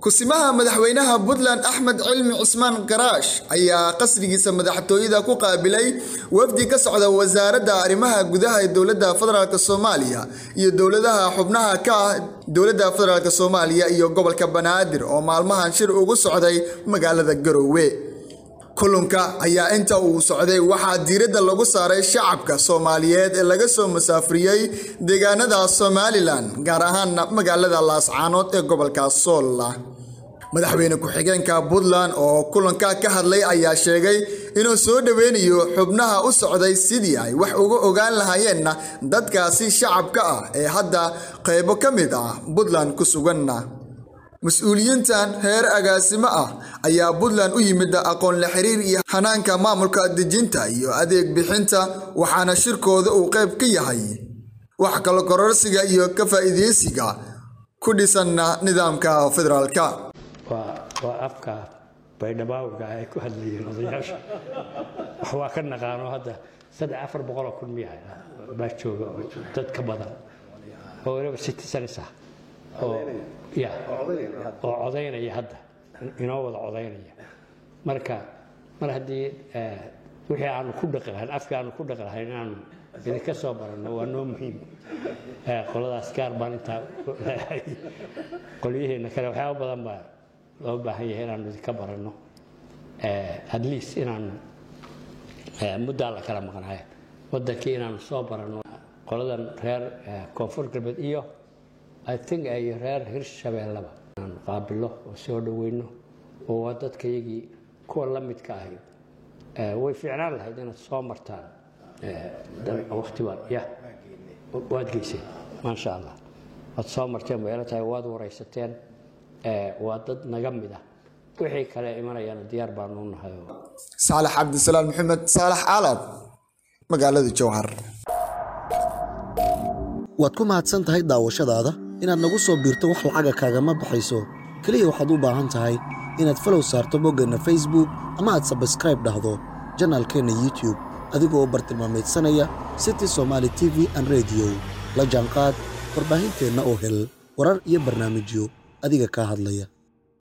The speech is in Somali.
kusimaha madaxweynaha puntland axmed cilmi cismaan karaash ayaa qasrigiisa madaxtooyada ku qaabilay wafdi ka socda wasaaradda arrimaha gudaha ee dowladda federaalk soomaaliya iyo dowladaha xubnaha ka ah dowladda federaalk soomaaliya iyo gobolka banaadir oo maalmahan shir ugu socday magaalada garoowe kulanka ayaa inta uu socday waxaa diiradda lagu saaray shacabka soomaaliyeed ee laga soo musaafriyey deegaanada somalilan gaar ahaana magaalada laascaanood ee gobolka soolla madaxweyne ku-xigeenka puntland oo kulanka ka hadlay ayaa sheegay inuu soo dhoweynayo xubnaha u socday sidii ay wax uga ogaan lahaayeenna dadkaasi shacabka ah ee hadda qaybo ka mid ah puntland ku suganna mas-uuliyiintan heer agaasimo ah ayaa puntland u yimid aqoon la xiriir iyo hanaanka maamulka dejinta iyo adeeg bixinta waxaana shirkooda uu qayb ka yahay wax kala kororsiga iyo ka faa'iideysiga ku dhisanna nidaamka federaalka waa afka baydhabaawga ay ku hadlayeen odayaasha wax waa ka naqaano hadda saddex afar boqoloo kun miya baa jooga dad ka badan oo waliba citizens ah oo ya oo codaynaya hadda inoo wada codaynaya marka mar haddii wixii aanu ku dhaqi lahayn afkii aanu ku dhaqi lahayn inaanu idinka soo baranno waa noo muhiim qoladaas gaar baan intaa leehay qolyihiina kale waxyaaba badan baa loo baahan yahay inaanu idinka baranno at least inaanu muddaa la kala maqnaay wadankii inaanu soo baranno qoladan reer koonfur galbeed iyo i think ay reer hirshabeellaba inaanu qaabilo oo soo dhoweyno oo waa dadka iyagii kuwa la midka ahi way fiicnaan lahayd inaad soo martaan waqti baan ya waad geyseen maasha allah waad soo marteen bayla tahay waad waraysateen waa dad naga mid ah wixii kale imanayana diyaar baanu u nahay saalax cabdisalaam maxamed saalax caalab magaalada jowhar waad ku mahadsan tahay daawashadaada inaad nagu soo biirto wax lacaga kaagama baxayso keliya waxaad u baahan tahay inaad falow saarto boggeenna facebook ama aad sabskraib dhahdo janaalkeenna youtube adigoo bartilmaamaydsanaya city somaali t v an rediyo la jaanqaad warbaahinteenna oo hel warar iyo barnaamijyo adiga kaa hadlaya